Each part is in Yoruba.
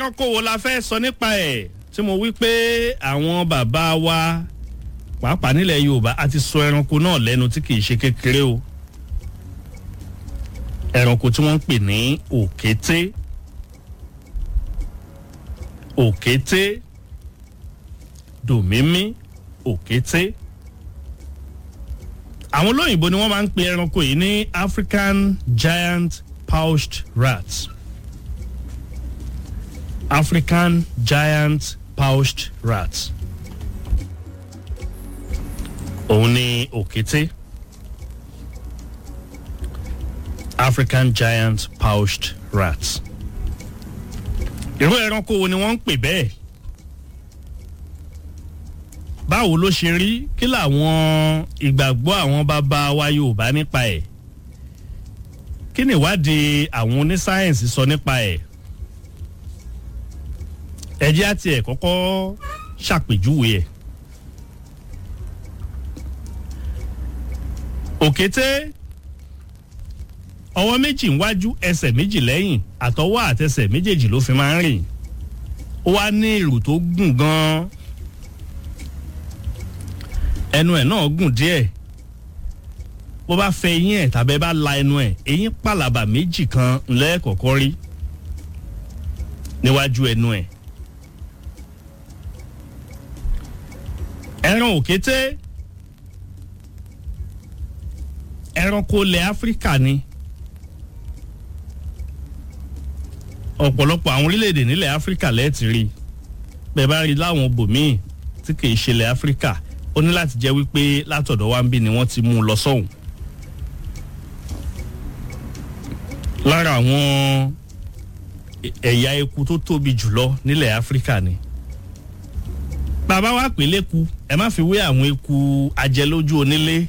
ẹranko wo la fẹ́ sọ nípa ẹ̀ tí mo wí pé àwọn bàbá wa pàápàá nílẹ̀ yorùbá a ti sọ ẹranko náà lẹ́nu tí kì í ṣe kékeré o ẹranko tí wọ́n ń pè ní òkété òkété dòmímí òkété àwọn olóyìnbó ni wọ́n máa ń pe ẹranko yìí ní african giant pouched rat african giant pouched rat òun ni òkété african giant pouched rat irú ẹranko wo ni wọ́n ń pè bẹ́ẹ̀ báwo ló ṣe rí kí làwọn ìgbàgbọ́ àwọn bàbá wa yorùbá nípa ẹ̀ kí ni ìwádìí àwọn onísáyẹ̀nsì sọ nípa ẹ̀ ẹjẹ́ àti ẹ̀ kọ́kọ́ ṣàpèjúwe ẹ̀ òkété ọwọ́ méjì níwájú ẹsẹ̀ méjì lẹ́yìn àtọwọ́ àtẹsẹ̀ méjèèjì ló fi máa ń rìn ó wá ní ìrù tó gùn gan-an ẹnu ẹ̀ náà gùn díẹ̀ bó bá fẹ eyín ẹ̀ tàbí bá la ẹnu ẹ̀ eyín pàlàbà méjì kan lẹ́ẹ̀kọ̀kọ́ rí níwájú ẹnu ẹ̀ ẹran òkété ẹranko ilẹ̀ áfíríkà ni ọ̀pọ̀lọpọ̀ àwọn orílẹ̀-èdè nílẹ̀ áfíríkà lẹ́ẹ̀tì rí bẹ́ẹ̀ bá rí láwọn bòmíì tí kì í ṣe ilẹ̀ áfíríkà ó ní láti jẹ́ wípé látọ̀dọ̀ wa ń bí ni wọ́n ti mú un lọ sọ́hùn. lára àwọn ẹ̀yà eku tó tóbi jùlọ nílẹ̀ áfíríkà ni bàbá wa pè léku ẹ má fi wé àwọn eku ajẹlójú onílé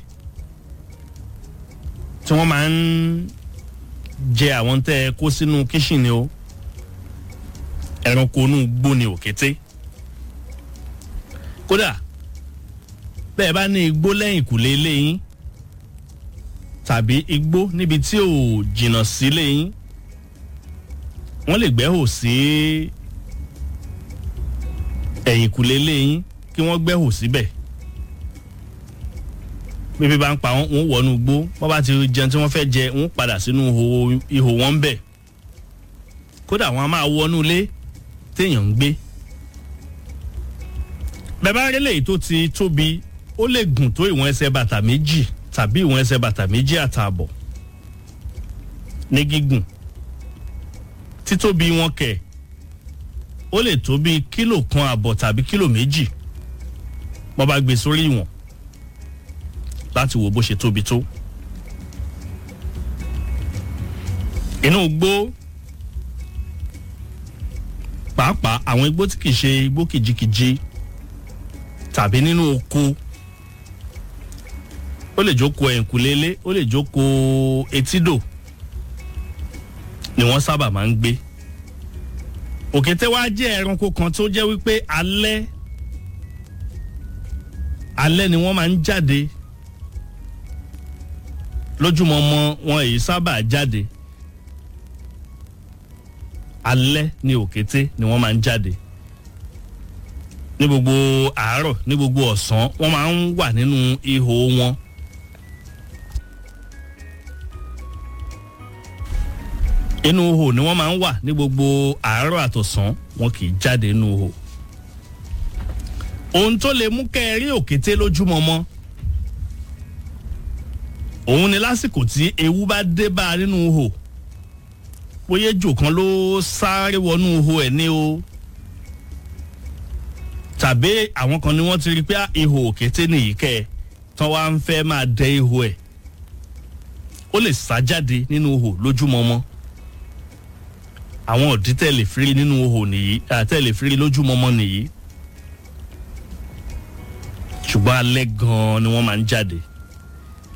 tí wọ́n máa ń jẹ àwọn tẹ́ ẹ kó sínú kíṣìnì o ẹranko inú gbó ni òkété kódà bẹ́ẹ̀ bá ní igbó lẹ́yìn kùlé léyìn tàbí igbó níbi tí ò jìnnà sí léyìn wọ́n lè gbẹ́hò sí ẹ̀yìn kùlé léyìn kí wọ́n gbẹ́hò síbẹ̀ bíbí bá ń pa wọn wọn wọnú igbó wọ́n bá ti jẹun tí wọ́n fẹ́ jẹ wọ́n padà sínú ihò wọn ń bẹ̀ kódà wọ́n á máa wọnú ilé téèyàn ń gbé bẹ́ẹ̀ bá rí lèyí tó ti tóbi ó lè gùn tó ìwọ̀n ẹsẹ̀ bàtà méjì tàbí ìwọ̀n ẹsẹ̀ bàtà méjì àtààbọ̀ ní gígùn títóbi wọn kẹ̀ ó lè tó bíi kílò kan àbọ̀ tàbí kílò méjì wọ́n bá gbé sórí ìwọ̀n láti wo bó ṣe tóbi tó. inú igbó pàápàá àwọn igbó tí kìí ṣe igbó kìjikìji tàbí nínú oko ó lè jókòó ẹ̀yìnkùlélé ó lè jókòó etídò ni wọ́n sábà máa ń gbé òkété wá jẹ́ ẹranko kan tó jẹ́ wípé alẹ́ alẹ́ ni wọ́n máa ń jáde lójúmọmọ wọn èyí sábà jáde alẹ́ ni òkété ni wọ́n máa ń jáde ní gbogbo àárọ̀ ní gbogbo ọ̀sán wọ́n máa ń wà nínú ihò wọn. inú ihò ni wọ́n máa ń wà ní gbogbo àárọ̀ àtọ̀sán wọn kì í jáde nínú ihò. ohun tó lè mú kẹ́ ẹ rí òkété lójúmọmọ òun ni lásìkò tí ewu bá dé bá a nínú ihò bóyá ejò kan ló sáré wọnú ihò ẹ̀ ní o tàbí àwọn kan ni wọ́n ti rí pé ihò òkété nìyí kẹ́ ẹ tán wá ń fẹ́ máa dẹ ihò ẹ̀ ó lè sá jáde nínú ihò lójúmọmọ àwọn òdí tẹ̀lé firi nínú ihò nìyí àtẹ̀lé firi lójúmọmọ nìyí ṣùgbọ́n alẹ́ gan-an ni wọ́n máa ń jáde